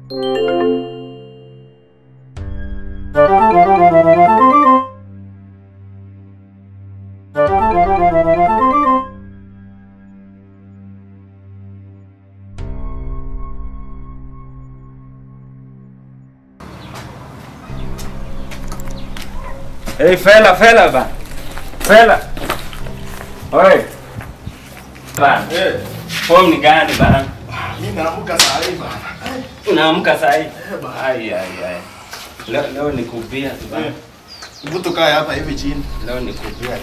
Hey, fela fela ba. Fela. Oi. Bana. Eh, Form ni gani bana? mimi naamka saa hii bana. Unaamka saa hii? Eh, bana. Ai ai ai. Leo leo ni kupia tu bana. Eh, Hebu tukae hapa hivi chini. Leo ni kupia.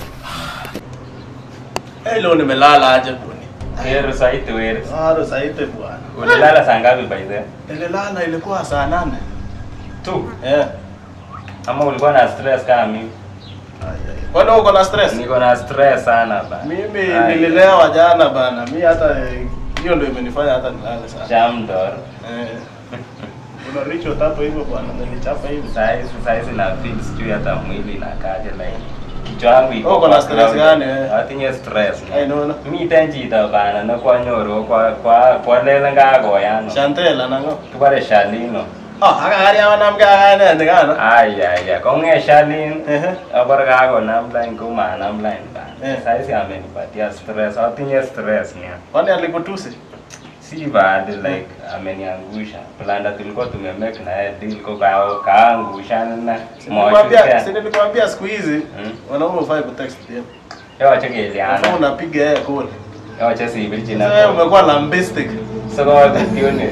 Eh, leo nimelala aje bwana. Kero saa hii tuwele. Bado saa hizi bwana. Ulilala saa ngapi by the way? Nililala ilikuwa saa nane. Tu. Eh. Ama ulikuwa na stress kama mimi? Ai, ai. Kwani uko na stress? Niko na stress sana bana. Mimi Ai. nililewa jana bana. Mimi hata eh, hiyo ndio imenifanya hata nilale sana. Jamdor. Eh. Kuna richo tatu hivyo bwana, nilichapa hivi. Saa hizi saa hizi na feel sijui hata mwili inakaje like kichwa yangu iko. Uko na stress gani, eh? Atinye stress. Ai nono. Miten chito bana ne kwanyoru kwa kwa kwa lele ngakoyano. Chantel anango. Kibore Shalino. Ah, aka gari awanam ka gane ndikana. Ay ay ay. Konge Shalin. Ehe. Abor kakonam line kumanam line bana. Eh. Saa hizi amenipatia stress. Atinye stress nia. Kwani alikutusi? Si bad like ameniangusha. Planda tulikuwa tumemake na yeye deal ko kao kaangusha na Nilikwambia, si nilikwambia siku hizi Mm. wanaume ufai kutext pia. Yawache Sasa keliana. unapiga yeye call. Yawache sibiri Sasa wewe china. umekuwa lambistic. Soko wakutione.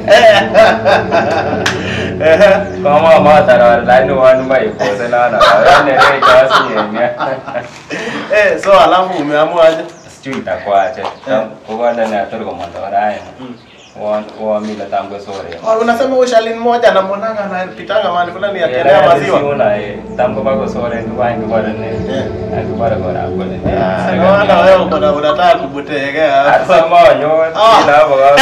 Eh. Kama matara line one by pose na na. Wale ni kasi yenya. Eh, so alafu umeamua aje? Sijui itakuwaje. Kukwenda na toro kwa mandora Mm. Wa wa mila tangu sore. Oh, unasema huyo Shalin mmoja anamwonanga anapitanga mahali fulani akilea maziwa. Siuna eh. Tangu bako sore ndio wangi bora ne. Eh. Akibara bora hapo ne. Ah, Naona wewe uko na unataka kubutegea hapa. Asa monyo. Ah. Ila baka.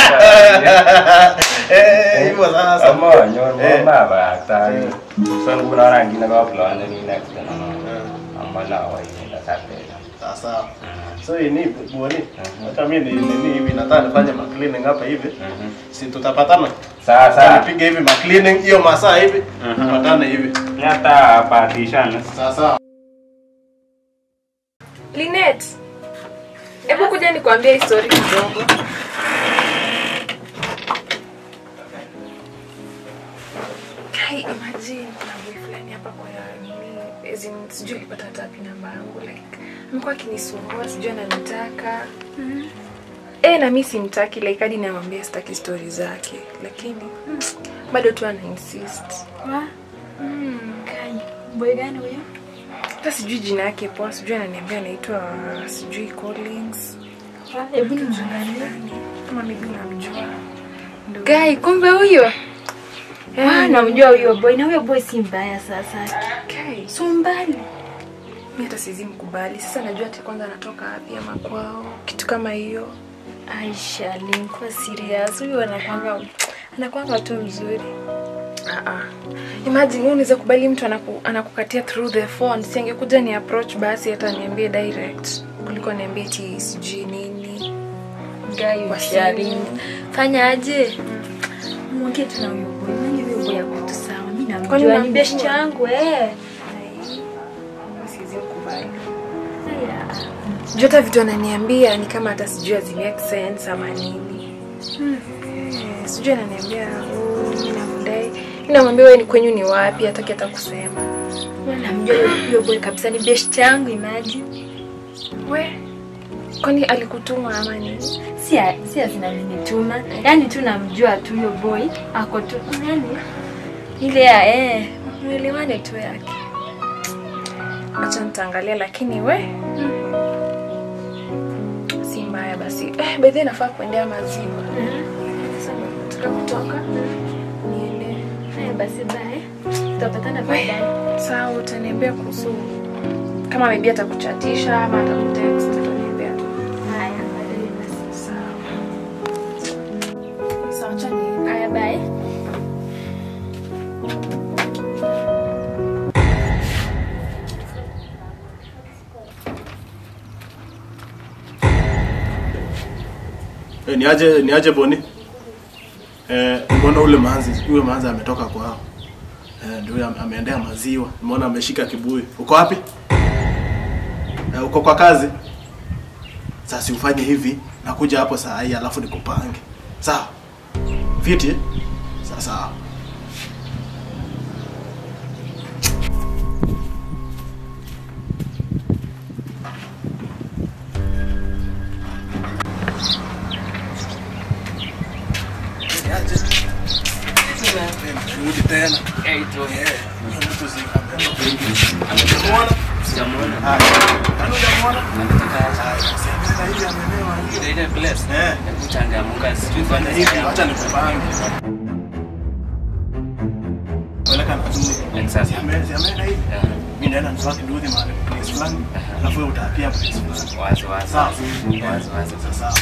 Eh, hivyo sasa. Amonyo Eh. no baba ta. Eh. Son kuna rangi na kwa plan ni next na. Eh, Amma na wa ni da sape. Sasa. So hii ni buoni. Hata mimi ni nini hivi nataka nifanye ma cleaning hapa hivi. Mhm. Si tutapatana? Sasa Sasa nipige hivi ma cleaning hiyo masaa hivi. Mhm. Tupatane hivi. nyata partition. Sasa. Linet, hebu kuja nikwambie histori kidogo. Kai, imagine kuna boy fulani hapa kwa ya nini, as in, sijui alipata hata wapi namba yangu like amekuwa akinisumbua, sijui ananitaka eh, na mimi simtaki like hadi namwambia sitaki stori zake, lakini bado tu ana insist. Wa? Kai. Boy gani huyo? Hata sijui jina yake poa, sijui ananiambia anaitwa sijui Collins Wa? Hebu nimwangalie. kama maybe unamjua. Ndio. Guy, kumbe huyo. Eh, Ah, namjua huyo boy na huyo boy si mbaya sasa. Okay. So mbali. Mimi hata siwezi mkubali. Sasa najua ati kwanza anatoka wapi ama kwao, kitu kama hiyo. Aisha, alikuwa serious. Huyo anakwanga anakwanga tu mzuri. Ah ah. Imagine wewe unaweza kubali mtu anaku, anakukatia through the phone. Si angekuja ni approach basi hata niambie direct kuliko niambie ati sijui nini. Guy, Kwa ushari. simu. Fanya aje? Mwongee tu na huyo boy. Nani huyo boy yako tu sawa. Mimi Kwani namjua ni unamjua? best yangu eh. Ai, Siwezi mkubali. Haya. Juu hata vitu ananiambia ni kama hata sijui hazi make sense ama nini. Eh, Sijui ananiambia oh, mimi nakudai. Mimi namwambia wewe ni kwenyu ni wapi, hataki hata kusema. Mimi namjua huyo- huyo boy kabisa ni best yangu imagine. We, kwani alikutuma ama nini? si si zinanituma yani tu namjua tu huyo boy ako tu yani ile ya eh mwelewane tu yake Acha nitaangalia, lakini we si mbaya basi. Eh, by the way nafaa kuendea maziwa. Sasa nataka kutoka niende. haya basi bye tutapatana We, baadaye sawa, utaniambia kuhusu kama maybe atakuchatisha ama atakutext, utaniambia. haya baadaye basi Sawa. Sawa, acha niende. haya bye Eh, niaje niaje Boni? Eh, mbona ule manzi, huyo manzi ametoka kwao. Eh, ndio huyo ame- ameendea maziwa. Mbona ameshika kibuyu. Uko wapi? Eh, uko kwa kazi? Sasa ufanye hivi, nakuja hapo saa hii alafu nikupange. Sawa? Fiti? Sawa sawa. Rudi tena. Eh, huyo mtu si amemuona. Sijamuona. Haya. Nani hujamuona? Haya, si ameenda hivi amelewa hiyo. Ile place. Eh. Hebu changamuka sijui kwanza Hivi, sikia. acha nikupange. Peleka na Zuri. Exactly. Si ame- si ameenda hivi. Yeah. Mimi naenda niswaki ndudhi mahali place fulani. Alafu wewe utaapia place fulani. Wazi wazi. Sawa. Wazi wazi. Sawa.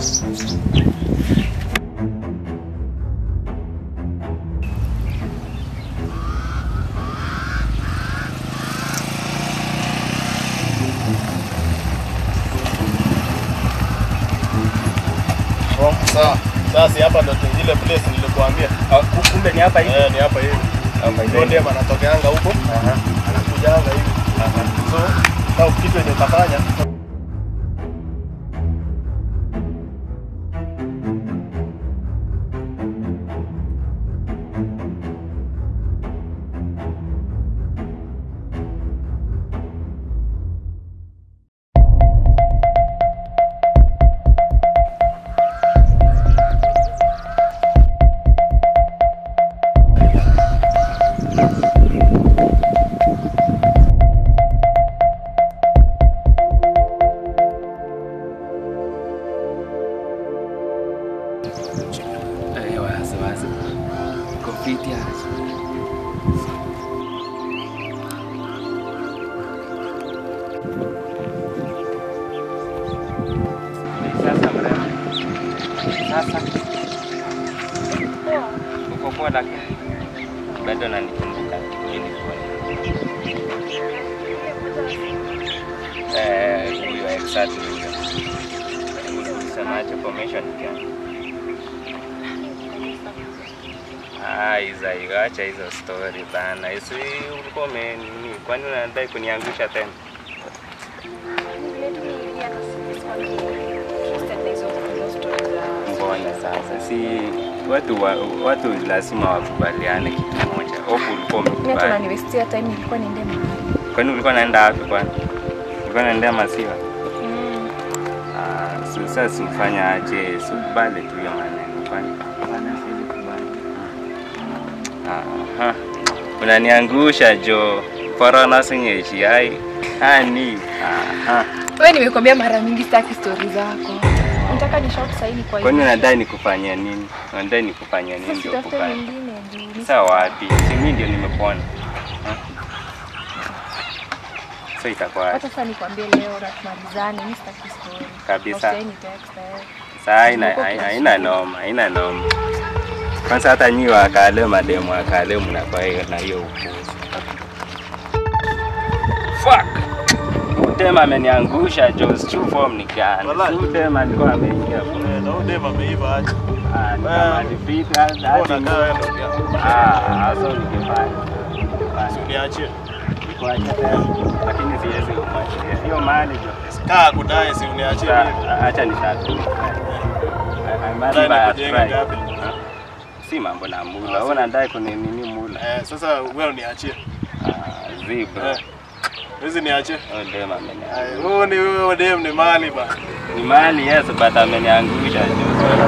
Oh, sawa. Sasa hapa ndo ile place nilikuambia. Kumbe ni hapa hivi. Eh, ni hapa hivi. Hapa Ndio ndiye anatokeanga huko. Anakujanga hivi. So, kama kitu yenye utafanya Eh, wazi wazi. Kompiti aje. Sasa mrembo. Sasa. Uko poa lakini bado nanikumbuka kipindi kwa. Eh, huyo exactly huyo. Ulisemaje formation gani? Ah, hizo acha hizo story bana. Isi ulikuwa ume nini? Kwani unadai kuniangusha tena? Mbona sasa? Si watu wa, watu lazima wakubaliane kitu moja. Hofu ulikuwa umekubali. tunaniwestia time nilikuwa niende mahali Kwani ulikuwa naenda wapi kwani? Ulikuwa naendea maziwa? Ah, so sasa simfanya aje, sikubali tu hiyo maneno. Kwani kwani siwezi kubali. Aha. Unaniangusha jo. Corona sinyeshi ai. Hani. Aha. wewe nimekwambia mara mingi sitaki stori zako nataka ni shout saini kwa Kwani hiyo unadai nikufanyia nini? Unadai nikufanyia nini sasa ndio tutafute kufanya? nyingine juu Sasa wapi? Si mimi ndio nimepona. Ha? So itakuwa hata sasa nikwambie leo na tumalizane mimi sitaki story Kabisa. Usiwahi ni text eh. saa haina Uko hai- kiasi. haina noma, haina noma. Kwanza hata nyi wakale mademu wakale mnakuwa hiyo na hiyo upuzi. Fuck. Udema ameniangusha Jos true form ni gani? Wallahi. Si Udema alikuwa ameingia hapo. Eh, na huyu dem ameiva aje. Ah, ni kama alipita hadi Mbona kaa wewe ndugu yangu? Ah, hasa nikifanya. Si uniachie. Nikuache tena. Lakini siwezi kumwachia. Hiyo mali jo. Kaa kudai si uniachie mimi. Sasa, Acha nitatu. Dai nikujenge ngapi? Si mambo na mula. Wewe unadai kuninini mula? Eh, sasa wewe uniachie. Ah, zebra. Eh. Hizi niachie. Oh, dem ameniangusha. Ay, Huyu ni huyo dem ni mali ba. Ni mali yes, but ameniangusha jo.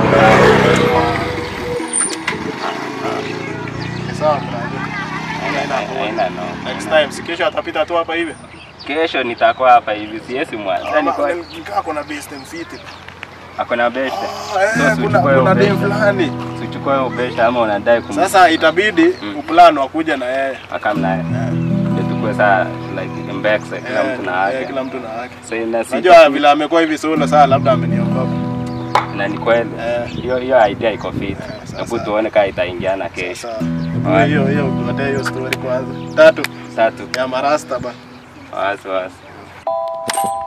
Sawa mnaje. Haina- Haina no. Next time si kesho atapita tu hapa hivi. Kesho nitakuwa hapa hivi, siwezi mwanza. Niko Nikaa kuna best mfiti. akona beste. Ah, eh, So, kuna sichukue hiyo kuna dem beste. fulani. Sichukue hiyo beste ama unadai kum Sasa itabidi uplan wa kuja na yeye. akam naye. Ndio tukue saa like mbekse kila Eh, mtu na eh, yake. Kila mtu na yake. So ina si Najua vile amekuwa hivi solo saa labda ameniokopa. na ni kweli. Eh. Hiyo hiyo idea iko fit. sasa. Hebu tuone kama itaingiana kesho. Sasa hiyo hiyo tuletee hiyo story kwanza. Tatu Tatu. ya marasta ba. Wasi wasi.